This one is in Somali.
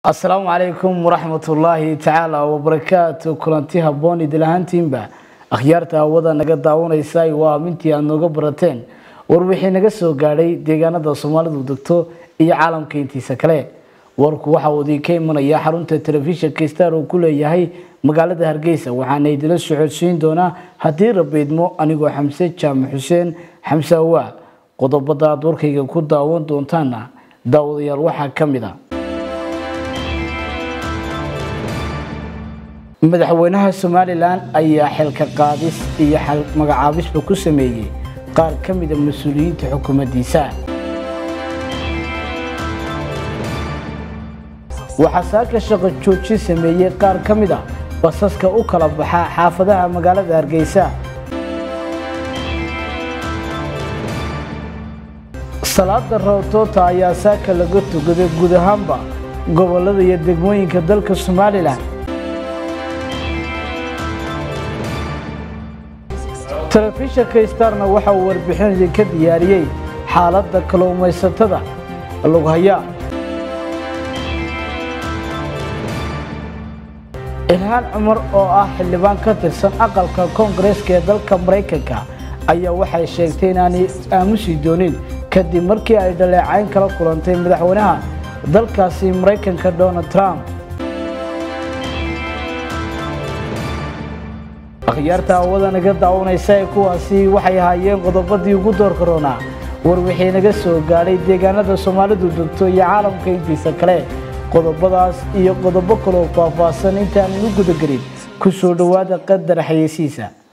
asalaamu calaykum waraxmatullaahi tacaala wabarakaatu kulanti habboon idil ahaantiinba akhyaarta hawada naga daawanaysa waa mintii aad nooga barateen war wixii naga soo gaadhay deegaanada soomaalidu degto iyo caalamka intiisa kale warku waxa uu idinka imanaya xarunta telefishinka star uu ku leeyahay magaalada hargeysa waxaana idila socodsiin doonaa haddii rabiidmo anigoo xamse jaamac xuseen xamse awaa qodobada aad warkayga ku daawan doontaana daawadayaal waxaa ka mid a madaxweynaha somalilan ayaa xilka qaadis iyo magacaabisba ku sameeyey qaar ka mida mas-uuliyiinta xukuumaddiisa waxaa saaka shaqo joojin sameeyey qaar ka mid a basaska u kala baxa xaafadaha magaalada hargeysa salaada roobtoota ayaa saaka laga tugaday guud ahaanba gobolada iyo degmooyinka dalka somalilan telefishinka starna waxa uu warbixin ka diyaariyey xaaladda kalluumaysatada lughaya ilhaan cumar oo ah xildhibaan ka tirsan aqalka koongareeska ee dalka maraykanka ayaa waxay sheegtay inaanay aamusi doonin kadib markii ay dhaleecayn kala kulantay madaxweynaha dalkaasi maraykanka donald trump akhyaarta hawada naga daawanaysa ee kuwaasi waxay ahaayeen qodobadii ugu doorka roonaa war wixii naga soo gaadhay deegaanada soomaalidu degto iyo caalamka intiisa kale qodobadaas iyo qodobo kaloo faahfaahsan intaanan u gudagelin ku soo dhowaada qadar xayeysiisa